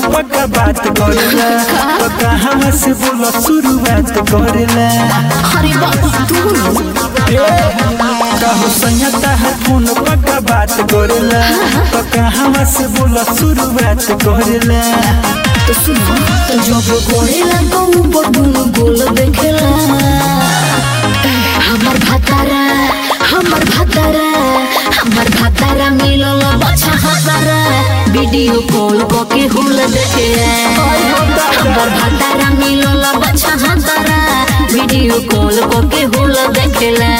पक्का बात करेला तो कहाँ से बोला शुरुआत करेला अरे बाबा तू कहू संयता है फोन पक्का बात करेला तो कहाँ से बोला शुरुआत करेला तो सुनो तो जब कोरेला तो ऊपर दुनु गोल देखेला हमर भातारा हमर भातारा हमर भातारा मिलल बच्चा हतारा वीडियो कॉल के हुल देखे हमर भातारा मिलल बच्चा हतारा वीडियो कॉल के हुल देखेला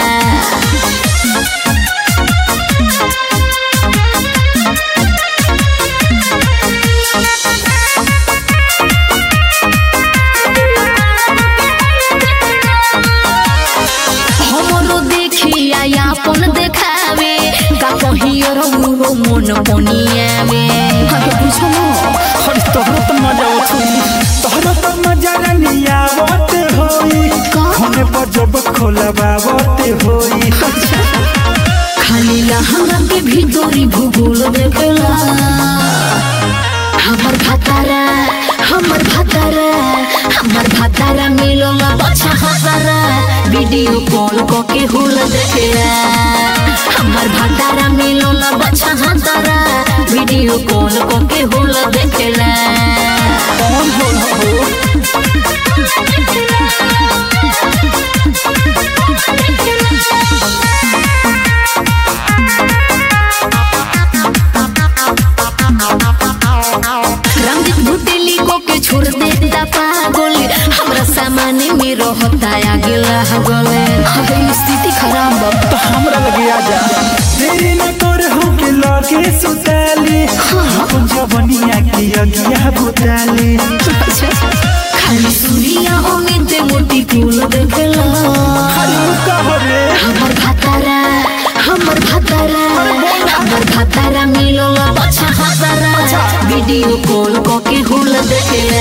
हमरो देखिया यापन देखावे का कहियो रहुरो मन पनियावे अरे बुझो अरे तोहरा तो मजा उठी तोहरा तो मजा रनिया आवत होई का? होने पर जब खोलबावत होई खाली लहंगा के भीतरी भूगोल देखेला हमर भातारा हमर भातारा हमर भातारा मिलल बच्चा हतारा वीडियो कॉल के हुल देखेला हमर भातारा मिलल बच्चा हतारा वीडियो कॉल के हुल देखेला कौन होला हो रंजित भुटेली को के छोड़ देता पागल हमरा सामने में रहता आगे लागले अबे स्थिति खराब बा तो हमरा लगे आजा तेरी न कर हो के लगे सुताली अपन जवनिया के अगिया बुताली खाली सुनिया ओने ते मोटी फूल देखला खाली कहो रे हमर भातारा हमर भातारा हमर भातारा मिलल बच्चा हतारा वीडियो कॉल के हुल देखेला